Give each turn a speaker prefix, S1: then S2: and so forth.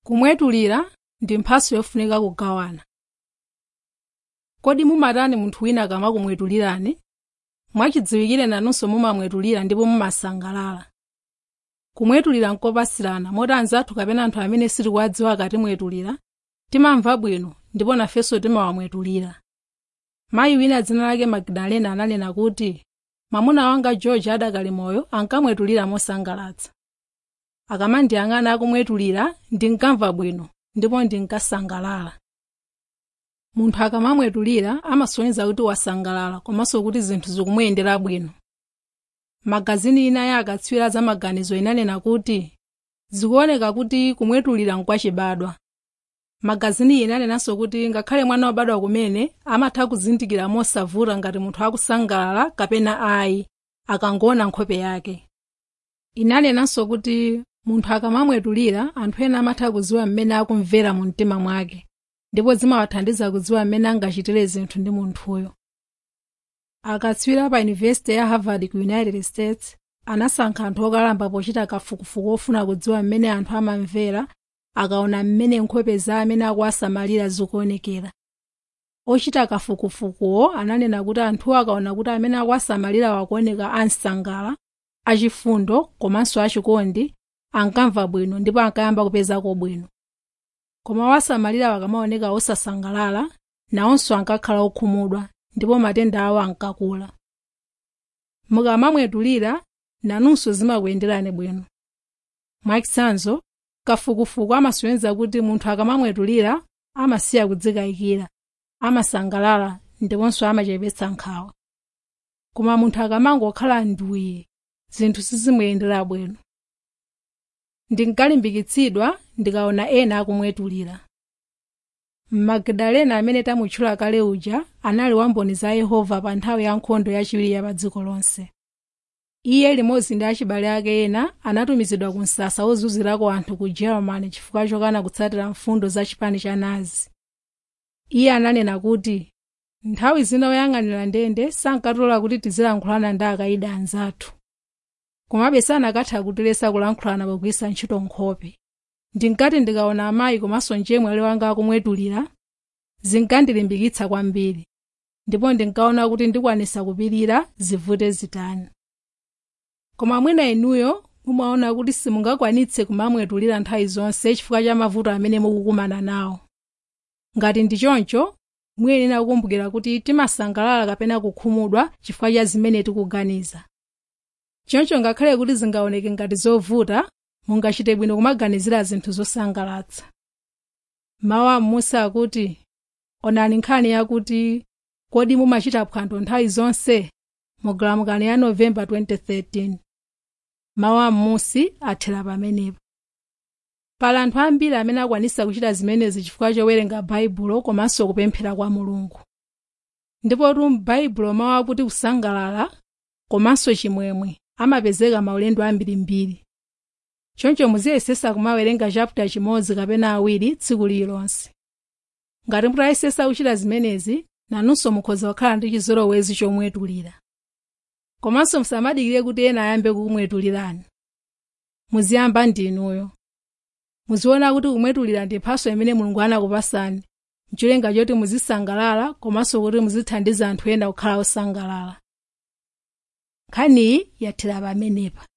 S1: kumwetulira ndi mphatso yofunika kugawana kodi mumatani munthu wina akamakumwetulirani mwachidziwikire nanunso mumamwetulira ndipo mumasangalala kumwetulira nkopasirana moti anzathu kapena anthu amene sitikuwadziwa akatimwetulira timamva bwino ndipo nafenso timawamwetulira mayi wina dzina lake magdalena ananena kuti mwamuna wanga george adakali moyo ankamwetulira mosangalatsa akamandiyang'ana akumwetulira ndinkamva bwino ndipo ndinkasangalala munthu akamamwetulira amasonyeza kuti wasangalala komanso kuti zinthu zikumuyendera bwino magazini ina ya akatswiri za maganizo inanena kuti zikuoneka kuti kumwetulira nkwachibadwa magazini inanenanso kuti ngakhale mwana wobadwa kumene amatha kuzindikira mosavuta ngati munthu akusangalala kapena ayi akangoona nkhope yake inanenanso kuti munthu akamamwetulira anthu ena amatha kudziwa mmene akumvera mu mtima mwake ndipo zimawathandiza kudziwa mmene angachitire zinthu ndi munthuyo akatswiri pa yunivesiti ya harvard ku united states anasankha anthu okalamba pochita kafukufuku ofuna kudziwa mmene anthu amamvera akaona mmene nkhope za amene akuwasamalira zikuonekera ochita kafukufukuwo ananena kuti anthuwo akaona kuti amene akuwasamalira wakuoneka ansangala achifundo komanso achikondi ankamva bwino ndipo ankayamba kupezako bwino koma wasamalira wakamaoneka osasangalala nawonso ankakhala okhumudwa ndipo matenda awo ankakula mukamamwetulira nanunso zimakuyenderani bwino mwachitsanzo kafukufuku amasonyeza kuti munthu akamamwetulira amasiya kudzikayikira amasangalala ndiponso amachepetsa nkhawa koma munthu akamangokhala nduyi zinthu sizimuyendera bwino ndinkalimbikitsidwa ndikaona ena akumwetulira magdalena amene tamutchula kale uja anali wamboni za yehova pa nthawi ya nkhondo yachiwiri ya pa dziko lonse iye limodzi ndi achibale ake ena anatumizidwa ku msasa wozunzirako anthu ku germany chifukwa chokana kutsatira mfundo za chipani cha nazi iye ananena kuti nthawi zina oyang'anira ndende sankatilola kuti tizilankhulana ndi akayidi anzathu komabe sanakatha kutilesa kulankhulana pogwiritsa ntchito nkhope ndinkati ndikaona amayi komanso mchemwali wanga akumwetulira zinkandilimbikitsa kwambiri ndipo ndinkaona kuti ndikwanisa kupirira zivute zitani koma mwina inuyo mumaona kuti simungakwanitse kumamwetulira nthawi zonse chifukwa cha mavuto amene mukukumana nawo ngati ndi choncho muyenera kukumbukira kuti timasangalala kapena kukhumudwa chifukwa cha zimene tikuganiza choncho ngakhale kuti zingaoneke ngati zovuta mungachite bwino kumaganizira zinthu zosangalatsa mawu a m'musa akuti onani nkhani yakuti kodi mumachita phwando nthawi zonse mu galamukani ya novemba 2013 mawu a m'musi athera pamenepo pali anthu ambiri amene akwanisa kuchita zimenezi chifukwa chowerenga baibulo komanso kupemphera kwa mulungu ndipotu m'baibulo mawu akuti kusangalala komanso chimwemwe amapezeka maulendo ambirimbiri choncho muziyesesa kumawerenga chaputa chimodzi kapena awiri tsiku lililonse ngati mutayesesa kuchita zimenezi nanunso mukhoza kukhala ndi chizolowezi chomwetulira komanso musamadikire kuti ena ayambe kukumwetulirani muziyamba ndinuyo muziona kuti kumwetulira ndi mphatso imene mulungu anakupasani mcholinga choti muzisangalala komanso kuti muzithandiza anthu ena kukhala osangalala nkhaniyi yathera pamenepa